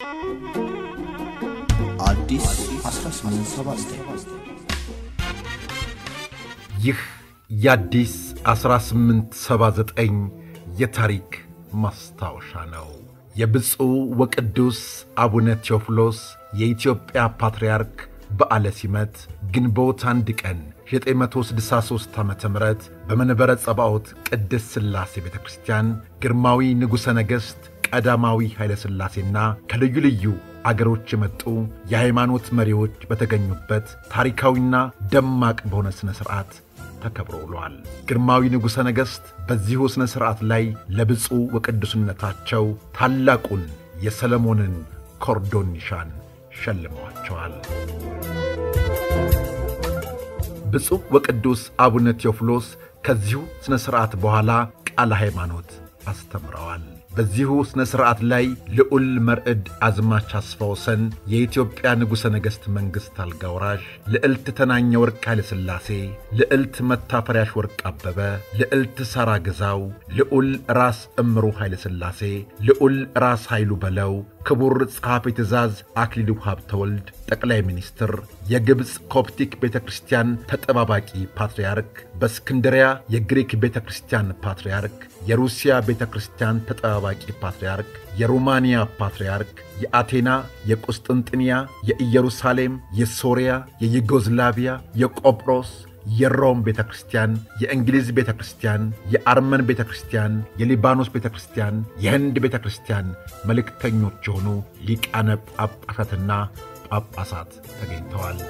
አዲስ 1879 ይህ የአዲስ 1879 የታሪክ ማስታወሻ ነው። የብፁዕ ወቅዱስ አቡነ ቴዎፍሎስ የኢትዮጵያ ፓትርያርክ በዓለ ሲመት ግንቦት አንድ ቀን 963 ዓ ም በመንበረ ጸባዖት ቅድስት ሥላሴ ቤተ ክርስቲያን ግርማዊ ንጉሠ ነገሥት ቀዳማዊ ኃይለ ሥላሴና ከልዩ ልዩ አገሮች የመጡ የሃይማኖት መሪዎች በተገኙበት ታሪካዊና ደማቅ በሆነ ሥነ ሥርዓት ተከብሮ ውሏል። ግርማዊ ንጉሠ ነገሥት በዚሁ ሥነ ሥርዓት ላይ ለብፁዕ ወቅዱስነታቸው ታላቁን የሰለሞንን ኮርዶን ኒሻን ሸልመዋቸዋል። ብፁዕ ወቅዱስ አቡነ ቴዎፍሎስ ከዚሁ ሥነ ሥርዓት በኋላ ቃለ ሃይማኖት አስተምረዋል። በዚሁ ሥነ ሥርዓት ላይ ልዑል መርዕድ አዝማች አስፋ ወሰን የኢትዮጵያ ንጉሠ ነገሥት መንግሥት አልጋ ወራሽ፣ ልዕልት ተናኘ ወርቅ ኃይለ ሥላሴ፣ ልዕልት መታፈሪያሽ ወርቅ አበበ፣ ልዕልት ሳራ ግዛው፣ ልዑል ራስ እምሩ ኃይለ ሥላሴ፣ ልዑል ራስ ኃይሉ በለው ክቡር ጸሐፌ ትእዛዝ አክሊሉ ሀብተወልድ ጠቅላይ ሚኒስትር፣ የግብፅ ኮፕቲክ ቤተ ክርስቲያን ተጠባባቂ ፓትርያርክ፣ በእስክንድሪያ የግሪክ ቤተ ክርስቲያን ፓትርያርክ፣ የሩሲያ ቤተ ክርስቲያን ተጠባባቂ ፓትርያርክ፣ የሩማንያ ፓትርያርክ፣ የአቴና፣ የቁስጥንጥንያ፣ የኢየሩሳሌም፣ የሶርያ፣ የዩጎዝላቪያ፣ የቆጵሮስ የሮም ቤተ ክርስቲያን፣ የእንግሊዝ ቤተ ክርስቲያን፣ የአርመን ቤተ ክርስቲያን፣ የሊባኖስ ቤተ ክርስቲያን፣ የህንድ ቤተ ክርስቲያን መልእክተኞች የሆኑ ሊቃነ ጳጳሳትና ጳጳሳት ተገኝተዋል።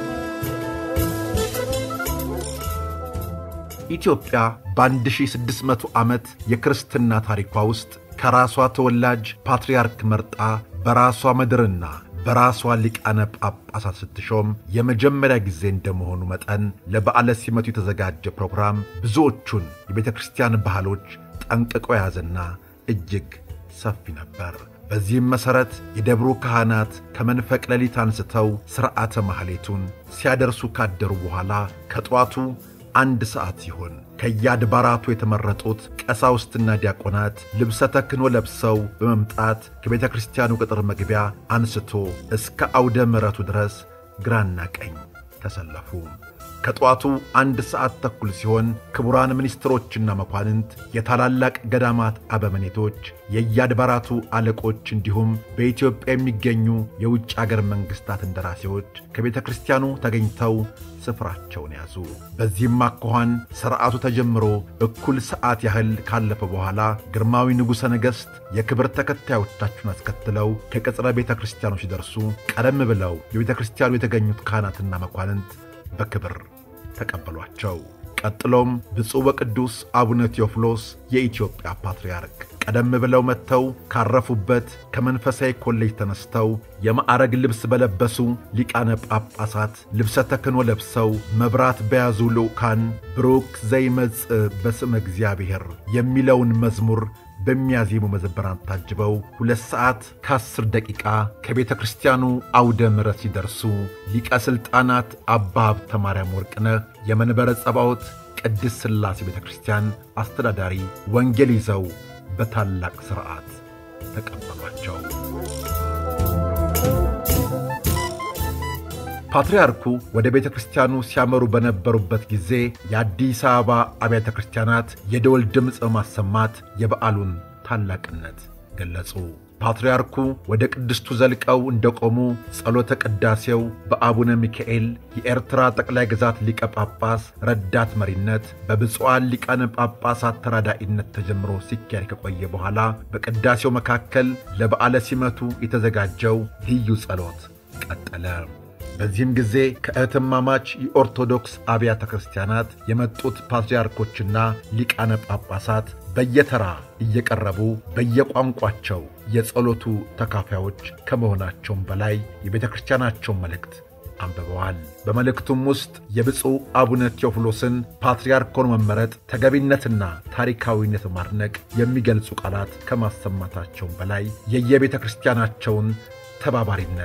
ኢትዮጵያ በ1600 ዓመት የክርስትና ታሪኳ ውስጥ ከራሷ ተወላጅ ፓትርያርክ መርጣ በራሷ ምድርና በራሷ ሊቃነ ጳጳሳት ስትሾም የመጀመሪያ ጊዜ እንደመሆኑ መጠን ለበዓለ ሲመቱ የተዘጋጀ ፕሮግራም ብዙዎቹን የቤተ ክርስቲያን ባህሎች ጠንቅቆ የያዘና እጅግ ሰፊ ነበር። በዚህም መሠረት የደብሩ ካህናት ከመንፈቅ ሌሊት አንስተው ሥርዓተ ማኅሌቱን ሲያደርሱ ካደሩ በኋላ ከጠዋቱ አንድ ሰዓት ሲሆን ከየአድባራቱ የተመረጡት ቀሳውስትና ዲያቆናት ልብሰ ተክህኖ ለብሰው በመምጣት ከቤተ ክርስቲያኑ ቅጥር መግቢያ አንስቶ እስከ አውደ ምሕረቱ ድረስ ግራና ቀኝ ተሰለፉ። ከጠዋቱ አንድ ሰዓት ተኩል ሲሆን ክቡራን ሚኒስትሮችና መኳንንት፣ የታላላቅ ገዳማት አበመኔቶች፣ የየአድባራቱ አለቆች እንዲሁም በኢትዮጵያ የሚገኙ የውጭ አገር መንግሥታት እንደራሴዎች ከቤተ ክርስቲያኑ ተገኝተው ስፍራቸውን ያዙ። በዚህም አኳኋን ሥርዓቱ ተጀምሮ እኩል ሰዓት ያህል ካለፈ በኋላ ግርማዊ ንጉሠ ነገሥት የክብር ተከታዮቻችሁን አስከትለው ከቅጽረ ቤተ ክርስቲያኑ ሲደርሱ ቀደም ብለው የቤተ ክርስቲያኑ የተገኙት ካህናትና መኳንንት በክብር ተቀበሏቸው። ቀጥሎም ብፁዕ ወቅዱስ አቡነ ቴዎፍሎስ የኢትዮጵያ ፓትርያርክ ቀደም ብለው መጥተው ካረፉበት ከመንፈሳዊ ኮሌጅ ተነስተው የማዕረግ ልብስ በለበሱ ሊቃነ ጳጳሳት ልብሰ ተክህኖ ለብሰው መብራት በያዙ ልዑካን ብሩክ ዘይመጽእ በስመ እግዚአብሔር የሚለውን መዝሙር በሚያዜሙ መዘምራን ታጅበው ሁለት ሰዓት ከአስር ደቂቃ ከቤተ ክርስቲያኑ አውደ ምሕረት ሲደርሱ ሊቀ ሥልጣናት አባ ሀብተ ማርያም ወርቅነህ የመንበረ ጸባዖት ቅድስት ሥላሴ ቤተ ክርስቲያን አስተዳዳሪ ወንጌል ይዘው በታላቅ ሥርዓት ተቀበሏቸው። ፓትርያርኩ ወደ ቤተ ክርስቲያኑ ሲያመሩ በነበሩበት ጊዜ የአዲስ አበባ አብያተ ክርስቲያናት የደወል ድምፅ በማሰማት የበዓሉን ታላቅነት ገለጹ። ፓትርያርኩ ወደ ቅድስቱ ዘልቀው እንደቆሙ ጸሎተ ቅዳሴው በአቡነ ሚካኤል የኤርትራ ጠቅላይ ግዛት ሊቀ ጳጳስ ረዳት መሪነት በብፁዓን ሊቃነ ጳጳሳት ተራዳኢነት ተጀምሮ ሲካሄድ ከቆየ በኋላ በቅዳሴው መካከል ለበዓለ ሲመቱ የተዘጋጀው ልዩ ጸሎት ቀጠለ። በዚህም ጊዜ ከእህትማማች የኦርቶዶክስ አብያተ ክርስቲያናት የመጡት ፓትርያርኮችና ሊቃነ ጳጳሳት በየተራ እየቀረቡ በየቋንቋቸው የጸሎቱ ተካፋዮች ከመሆናቸውም በላይ የቤተ ክርስቲያናቸውን መልእክት አንብበዋል። በመልእክቱም ውስጥ የብፁዕ አቡነ ቴዎፍሎስን ፓትርያርክ ሆኖ መመረጥ ተገቢነትና ታሪካዊነት ማድነቅ የሚገልጹ ቃላት ከማሰማታቸውም በላይ የየቤተ ክርስቲያናቸውን ተባባሪነት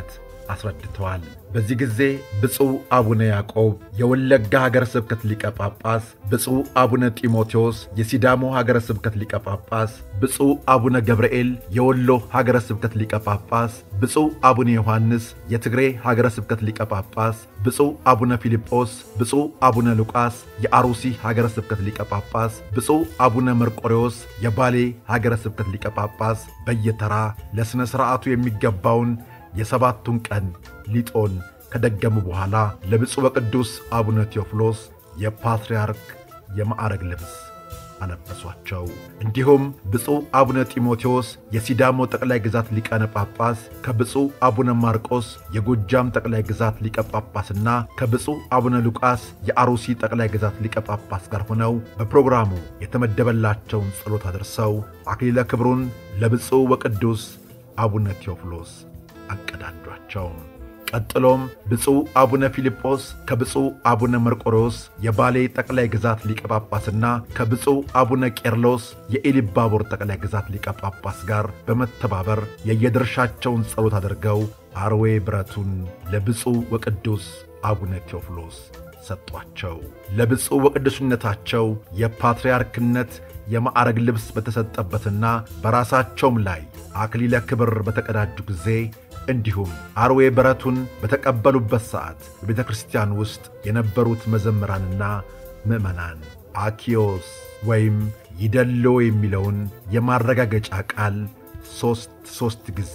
አስረድተዋል። በዚህ ጊዜ ብፁዕ አቡነ ያዕቆብ የወለጋ ሀገረ ስብከት ሊቀ ጳጳስ፣ ብፁዕ አቡነ ጢሞቴዎስ የሲዳሞ ሀገረ ስብከት ሊቀ ጳጳስ፣ ብፁዕ አቡነ ገብርኤል የወሎ ሀገረ ስብከት ሊቀ ጳጳስ፣ ብፁዕ አቡነ ዮሐንስ የትግሬ ሀገረ ስብከት ሊቀ ጳጳስ፣ ብፁዕ አቡነ ፊልጶስ፣ ብፁዕ አቡነ ሉቃስ የአሩሲ ሀገረ ስብከት ሊቀ ጳጳስ፣ ብፁዕ አቡነ መርቆሬዎስ የባሌ ሀገረ ስብከት ሊቀ ጳጳስ በየተራ ለሥነ ሥርዓቱ የሚገባውን የሰባቱን ቀን ሊጦን ከደገሙ በኋላ ለብፁዕ ወቅዱስ አቡነ ቴዎፍሎስ የፓትርያርክ የማዕረግ ልብስ አለበሷቸው። እንዲሁም ብፁዕ አቡነ ጢሞቴዎስ የሲዳሞ ጠቅላይ ግዛት ሊቃነ ጳጳስ ከብፁዕ አቡነ ማርቆስ የጎጃም ጠቅላይ ግዛት ሊቀ ጳጳስና ከብፁዕ አቡነ ሉቃስ የአሩሲ ጠቅላይ ግዛት ሊቀ ጳጳስ ጋር ሆነው በፕሮግራሙ የተመደበላቸውን ጸሎት አድርሰው አክሊለ ክብሩን ለብፁዕ ወቅዱስ አቡነ ቴዎፍሎስ አቀዳጇቸው። ቀጥሎም ብፁዕ አቡነ ፊልጶስ ከብፁዕ አቡነ መርቆሬዎስ የባሌ ጠቅላይ ግዛት ሊቀ ጳጳስና ከብፁዕ አቡነ ቄርሎስ የኢሊባቦር ጠቅላይ ግዛት ሊቀ ጳጳስ ጋር በመተባበር የየድርሻቸውን ጸሎት አድርገው አርዌ ብረቱን ለብፁዕ ወቅዱስ አቡነ ቴዎፍሎስ ሰጧቸው። ለብፁዕ ወቅዱስነታቸው የፓትርያርክነት የማዕረግ ልብስ በተሰጠበትና በራሳቸውም ላይ አክሊለ ክብር በተቀዳጁ ጊዜ እንዲሁም አርዌ በረቱን በተቀበሉበት ሰዓት በቤተ ክርስቲያን ውስጥ የነበሩት መዘምራንና ምዕመናን አኪዮስ ወይም ይደሎ የሚለውን የማረጋገጫ ቃል ሦስት ሦስት ጊዜ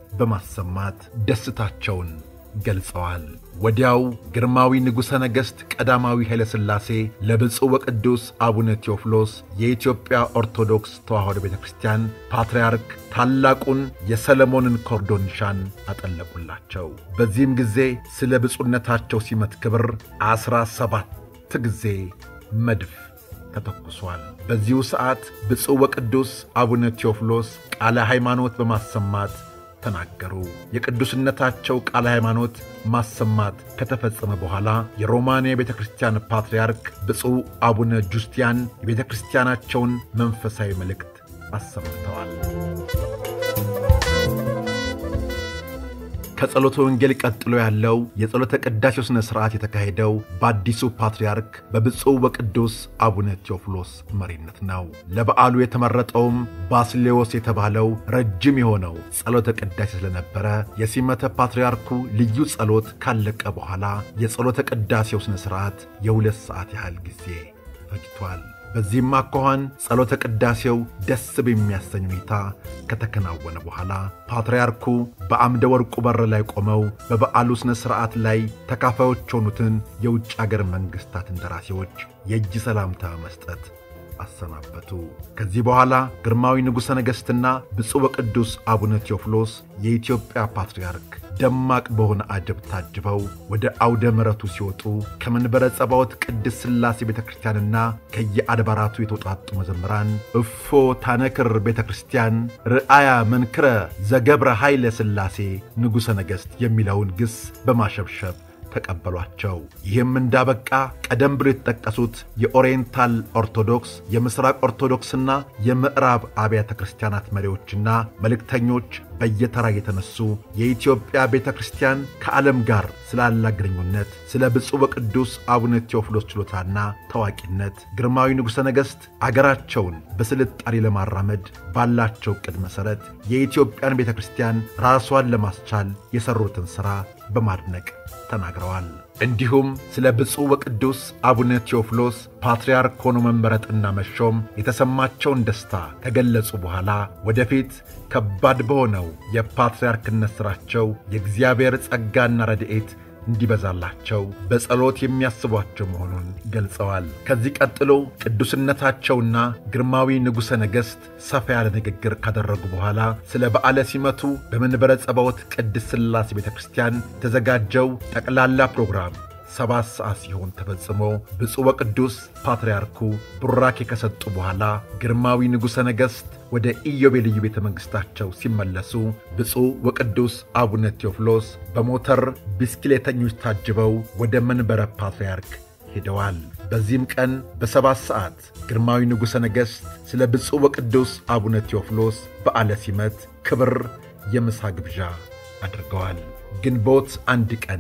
በማሰማት ደስታቸውን ገልጸዋል። ወዲያው ግርማዊ ንጉሠ ነገሥት ቀዳማዊ ኃይለ ሥላሴ ለብፁዕ ወቅዱስ አቡነ ቴዎፍሎስ የኢትዮጵያ ኦርቶዶክስ ተዋሕዶ ቤተ ክርስቲያን ፓትርያርክ ታላቁን የሰለሞንን ኮርዶን ኒሻን አጠለቁላቸው። በዚህም ጊዜ ስለ ብፁዕነታቸው ሲመት ክብር ዐሥራ ሰባት ጊዜ መድፍ ተተኩሷል። በዚሁ ሰዓት ብፁዕ ወቅዱስ አቡነ ቴዎፍሎስ ቃለ ሃይማኖት በማሰማት ተናገሩ። የቅዱስነታቸው ቃለ ሃይማኖት ማሰማት ከተፈጸመ በኋላ የሮማንያ ቤተ ክርስቲያን ፓትርያርክ ብፁዕ አቡነ ጁስቲያን የቤተ ክርስቲያናቸውን መንፈሳዊ መልእክት አሰምተዋል። ከጸሎተ ወንጌል ቀጥሎ ያለው የጸሎተ ቅዳሴው ሥነ ሥርዓት የተካሄደው በአዲሱ ፓትርያርክ በብፁዕ ወቅዱስ አቡነ ቴዎፍሎስ መሪነት ነው። ለበዓሉ የተመረጠውም ባስሌዎስ የተባለው ረጅም የሆነው ጸሎተ ቅዳሴ ስለነበረ የሲመተ ፓትርያርኩ ልዩ ጸሎት ካለቀ በኋላ የጸሎተ ቅዳሴው ሥነ ሥርዓት የሁለት ሰዓት ያህል ጊዜ ፈጅቷል። በዚህም አኳኋን ጸሎተ ቅዳሴው ደስ በሚያሰኝ ሁኔታ ከተከናወነ በኋላ ፓትርያርኩ በአምደ ወርቁ በር ላይ ቆመው በበዓሉ ሥነ ሥርዓት ላይ ተካፋዮች የሆኑትን የውጭ አገር መንግሥታት እንደራሴዎች የእጅ ሰላምታ መስጠት አሰናበቱ። ከዚህ በኋላ ግርማዊ ንጉሠ ነገሥትና ብፁዕ ወቅዱስ አቡነ ቴዎፍሎስ የኢትዮጵያ ፓትርያርክ ደማቅ በሆነ አጀብ ታጅበው ወደ አውደ ምሕረቱ ሲወጡ ከመንበረ ጸባዖት ቅድስት ሥላሴ ቤተ ክርስቲያንና ከየአድባራቱ የተውጣጡ መዘምራን እፎ ታነክር ቤተ ክርስቲያን ርአያ መንክረ ዘገብረ ኃይለ ሥላሴ ንጉሠ ነገሥት የሚለውን ግስ በማሸብሸብ ተቀበሏቸው። ይህም እንዳበቃ ቀደም ብሎ የተጠቀሱት የኦሪየንታል ኦርቶዶክስ፣ የምሥራቅ ኦርቶዶክስና የምዕራብ አብያተ ክርስቲያናት መሪዎችና መልእክተኞች በየተራ የተነሱ የኢትዮጵያ ቤተ ክርስቲያን ከዓለም ጋር ስላላ ግንኙነት፣ ስለ ብፁዕ ወቅዱስ አቡነ ቴዎፍሎስ ችሎታና ታዋቂነት ግርማዊ ንጉሠ ነገሥት አገራቸውን በስልጣኔ ለማራመድ ባላቸው ዕቅድ መሠረት የኢትዮጵያን ቤተ ክርስቲያን ራሷን ለማስቻል የሠሩትን ሥራ በማድነቅ ተናግረዋል። እንዲሁም ስለ ብፁዕ ወቅዱስ አቡነ ቴዎፍሎስ ፓትርያርክ ሆኖ መመረጥና መሾም የተሰማቸውን ደስታ ከገለጹ በኋላ ወደፊት ከባድ በሆነው የፓትርያርክነት ሥራቸው የእግዚአብሔር ጸጋና ረድኤት እንዲበዛላቸው በጸሎት የሚያስቧቸው መሆኑን ገልጸዋል። ከዚህ ቀጥሎ ቅዱስነታቸውና ግርማዊ ንጉሠ ነገሥት ሰፋ ያለ ንግግር ካደረጉ በኋላ ስለ በዓለ ሲመቱ በመንበረ ጸባዖት ቅድስት ሥላሴ ቤተ ክርስቲያን የተዘጋጀው ጠቅላላ ፕሮግራም ሰባት ሰዓት ሲሆን ተፈጽሞ ብፁዕ ወቅዱስ ፓትርያርኩ ቡራኬ ከሰጡ በኋላ ግርማዊ ንጉሠ ነገሥት ወደ ኢዮቤልዩ ቤተ መንግሥታቸው ሲመለሱ ብፁዕ ወቅዱስ አቡነ ቴዎፍሎስ በሞተር ብስክሌተኞች ታጅበው ወደ መንበረ ፓትርያርክ ሄደዋል። በዚህም ቀን በሰባት ሰዓት ግርማዊ ንጉሠ ነገሥት ስለ ብፁዕ ወቅዱስ አቡነ ቴዎፍሎስ በዓለ ሲመት ክብር የምሳ ግብዣ አድርገዋል። ግንቦት አንድ ቀን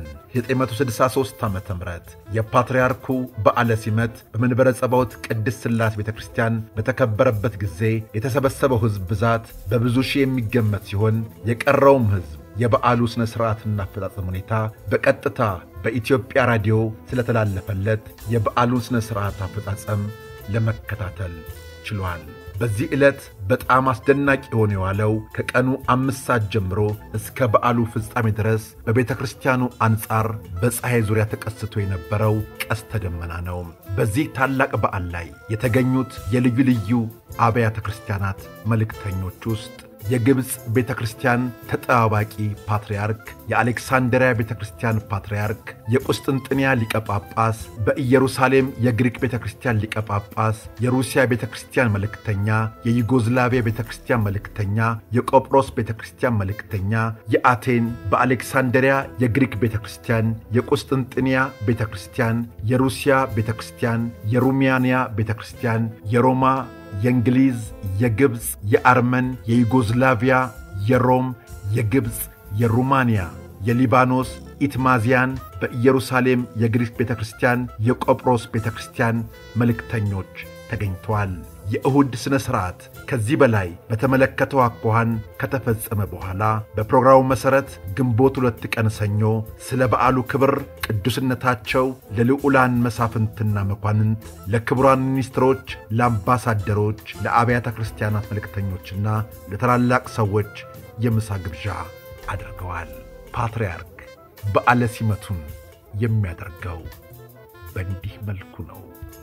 963 ዓ ም የፓትርያርኩ በዓለ ሲመት በመንበረ ጸባዖት ቅድስት ሥላሴ ቤተ ክርስቲያን በተከበረበት ጊዜ የተሰበሰበው ሕዝብ ብዛት በብዙ ሺህ የሚገመት ሲሆን የቀረውም ሕዝብ የበዓሉ ሥነ ሥርዓትና አፈጻጸም ሁኔታ በቀጥታ በኢትዮጵያ ራዲዮ ስለተላለፈለት የበዓሉን ሥነ ሥርዓት አፈጻጸም ለመከታተል ችሏል። በዚህ ዕለት በጣም አስደናቂ የሆነ የዋለው ከቀኑ አምስት ሰዓት ጀምሮ እስከ በዓሉ ፍጻሜ ድረስ በቤተ ክርስቲያኑ አንጻር በፀሐይ ዙሪያ ተቀስቶ የነበረው ቀስተ ደመና ነው። በዚህ ታላቅ በዓል ላይ የተገኙት የልዩ ልዩ አብያተ ክርስቲያናት መልእክተኞች ውስጥ የግብፅ ቤተ ክርስቲያን ተጠባባቂ ፓትርያርክ፣ የአሌክሳንድሪያ ቤተ ክርስቲያን ፓትርያርክ፣ የቁስጥንጥንያ ሊቀ ጳጳስ፣ በኢየሩሳሌም የግሪክ ቤተ ክርስቲያን ሊቀ ጳጳስ፣ የሩሲያ ቤተ ክርስቲያን መልእክተኛ፣ የዩጎዝላቪያ ቤተ ክርስቲያን መልእክተኛ፣ የቆጵሮስ ቤተ ክርስቲያን መልእክተኛ፣ የአቴን በአሌክሳንድሪያ የግሪክ ቤተ ክርስቲያን፣ የቁስጥንጥንያ ቤተ ክርስቲያን፣ የሩሲያ ቤተ ክርስቲያን፣ የሩሚያንያ ቤተ ክርስቲያን፣ የሮማ የእንግሊዝ፣ የግብፅ፣ የአርመን፣ የዩጎዝላቪያ፣ የሮም፣ የግብፅ፣ የሩማንያ፣ የሊባኖስ ኢትማዚያን፣ በኢየሩሳሌም የግሪክ ቤተ ክርስቲያን፣ የቆጵሮስ ቤተ ክርስቲያን መልእክተኞች ተገኝተዋል። የእሁድ ሥነ ሥርዓት ከዚህ በላይ በተመለከተው አኳኋን ከተፈጸመ በኋላ በፕሮግራሙ መሠረት ግንቦት ሁለት ቀን ሰኞ ስለ በዓሉ ክብር ቅዱስነታቸው ለልዑላን መሳፍንትና መኳንንት፣ ለክቡራን ሚኒስትሮች፣ ለአምባሳደሮች፣ ለአብያተ ክርስቲያናት መልእክተኞችና ለታላላቅ ሰዎች የምሳ ግብዣ አድርገዋል። ፓትርያርክ በዓለ ሲመቱን የሚያደርገው በእንዲህ መልኩ ነው።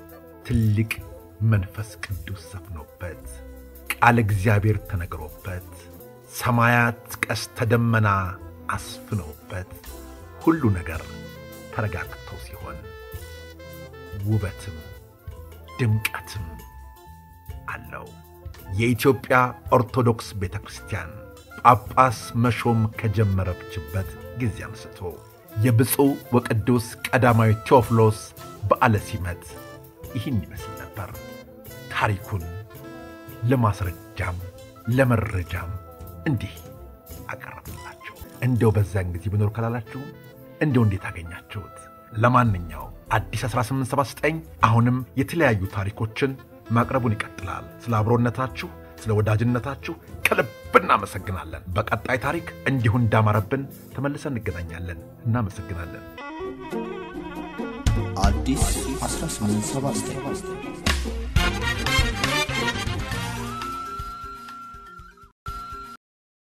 ትልቅ መንፈስ ቅዱስ ሰፍኖበት ቃለ እግዚአብሔር ተነግሮበት ሰማያት ቀስተ ደመና አስፍነውበት ሁሉ ነገር ተረጋግቶ ሲሆን ውበትም ድምቀትም አለው። የኢትዮጵያ ኦርቶዶክስ ቤተ ክርስቲያን ጳጳስ መሾም ከጀመረችበት ጊዜ አንስቶ የብፁዕ ወቅዱስ ቀዳማዊ ቴዎፍሎስ በዓለ ሲመት ይህን ይመስል ነበር። ታሪኩን ለማስረጃም ለመረጃም እንዲህ አቀረብላችሁ። እንደው በዛን ጊዜ ብኖር ካላላችሁም እንደው እንዴት አገኛችሁት? ለማንኛውም አዲስ 1879 አሁንም የተለያዩ ታሪኮችን ማቅረቡን ይቀጥላል። ስለ አብሮነታችሁ፣ ስለ ወዳጅነታችሁ ከልብ እናመሰግናለን። በቀጣይ ታሪክ እንዲሁ እንዳማረብን ተመልሰን እንገናኛለን። እናመሰግናለን። አዲስ 1879